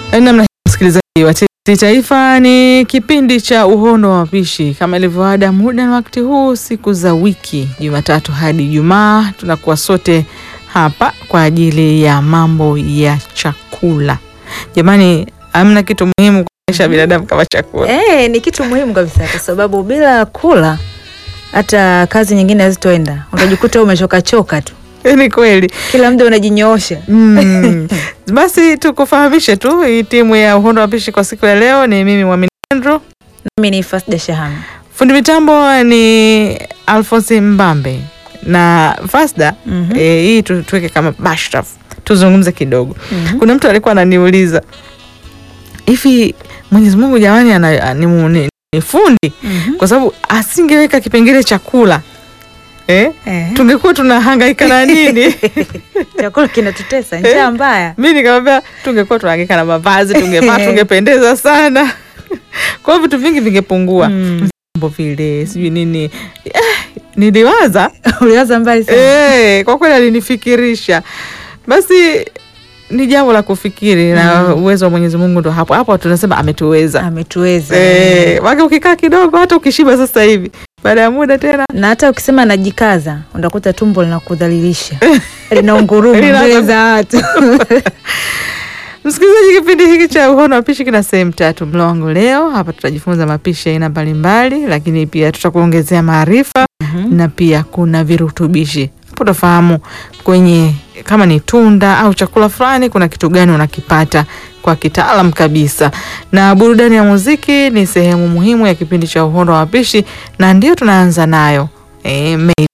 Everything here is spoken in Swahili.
Namna msikilizaji wa TBC Taifa, ni kipindi cha uhondo wa mapishi kama ilivyoada, muda na wakati huu, siku za wiki, Jumatatu hadi Ijumaa, tunakuwa sote hapa kwa ajili ya mambo ya chakula. Jamani, hamna kitu muhimu kuonyesha binadamu kama chakula. Eh, ni kitu muhimu kabisa kwa sababu bila kula hata kazi nyingine hazitoenda. Utajikuta umechoka choka tu. Ni kweli. Kila muda unajinyoosha. Mm. Basi tukufahamishe tu hii timu ya uhondo wa mapishi kwa siku ya leo ni mimi Mwamini Andrew. Mimi ni Fasda Shaham. Fundi mitambo ni Alphonse Mbambe na Fasda. Mhm. Eh, hii tu, tuweke kama bashraf tuzungumze kidogo. Mhm. Kuna mtu alikuwa ananiuliza hivi, Mwenyezi Mungu jamani, ana, ni, ni, ni fundi Mhm. kwa sababu asingeweka kipengele chakula eh? Eh. tungekuwa tunahangaika na nini? Chakula kinatutesa, njaa mbaya. mi nikamwambia tungekuwa tunahangaika na mavazi, tungevaa, tungependeza sana kwa hiyo vitu vingi vingepungua Mm. mambo vile sijui nini eh, niliwaza Uliwaza mbali sana. eh, kwa kweli alinifikirisha basi ni jambo la kufikiri na uwezo wa Mwenyezi Mungu ndo hapo hapo tunasema ametuweza Ametuweza. eh, wake ukikaa kidogo hata ukishiba sasa hivi baada ya muda tena Na hata ukisema najikaza, utakuta tumbo linakudhalilisha. Linaunguruma Lina- mbele za watu. Msikilizaji, kipindi hiki cha uhono wa pishi kina sehemu tatu. Mlo wangu leo hapa tutajifunza mapishi ya aina mbalimbali, lakini pia tutakuongezea maarifa na pia kuna virutubishi. Hapo utafahamu kwenye kama ni tunda au chakula fulani, kuna kitu gani unakipata kwa kitaalam kabisa. Na burudani ya muziki ni sehemu muhimu ya kipindi cha uhondo wa mapishi, na ndio tunaanza nayo e,